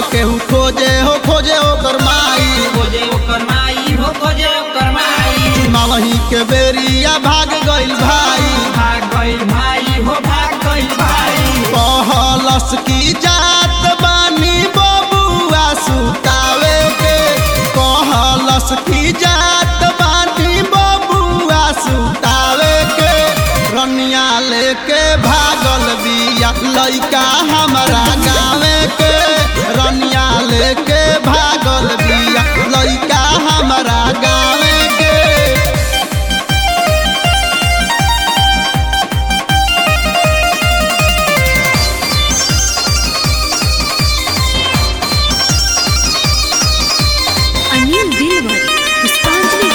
केहू खोजे हो खोजे ओकर माई खोजे ओकर माई हो खोजे ओकर माई मावही के बेरिया भाग गइल भाई भाग गइल भाई हो भाग गइल भाई कहलस की जात बानी बबुआ सुतावे के कहलस की जात बानी बबुआ सुतावे के रनिया लेके भागल बिया लइका हमारा गावे के रनिया लेके भागल बिया लइका हमारा गावे के अनिल दिलवर पुष्पांजलि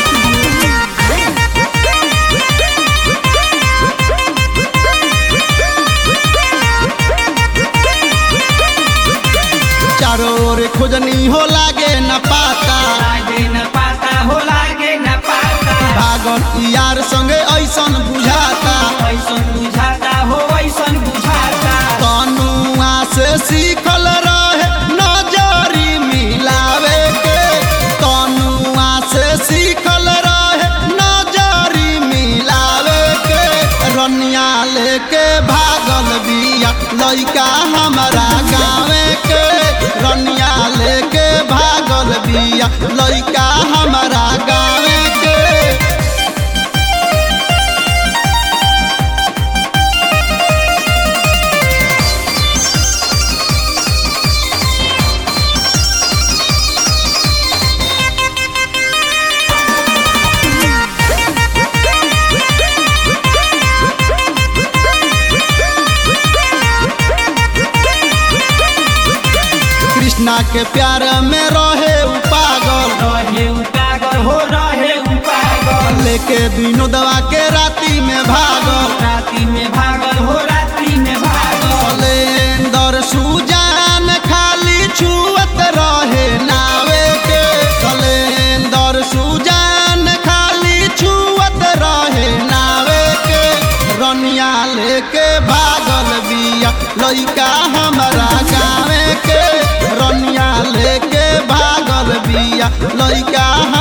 चारों ओर खोजनी हो लागे न पाता लागे न पाता हो लागे न पाता भागल यार संगे ऐसन बुझाता ऐसन बुझाता हो ऐसन बुझाता तनुआ से सीखल रहे नजरी मिलावे के तनुआ से सीखल रहे नजरी मिलावे के रनिया लेके भागल बिया लइका हमारा गावे के रनिया लेके भागल बिया लइका हमारा गावे के कृष्णा के प्यार में रहे उ पागल रहे उ पागल हो रहे उ पागल लेके विनोदवा के राती में भागल राती में भागल हो राती में भागल सलेंदर सुजान खाली छुअत रहे नावे के सलेंदर सुजान खाली छुअत रहे नावे के रनिया लेके भागल बिया लइका हमारा गावे के रनिया लेके भागल बिया लइका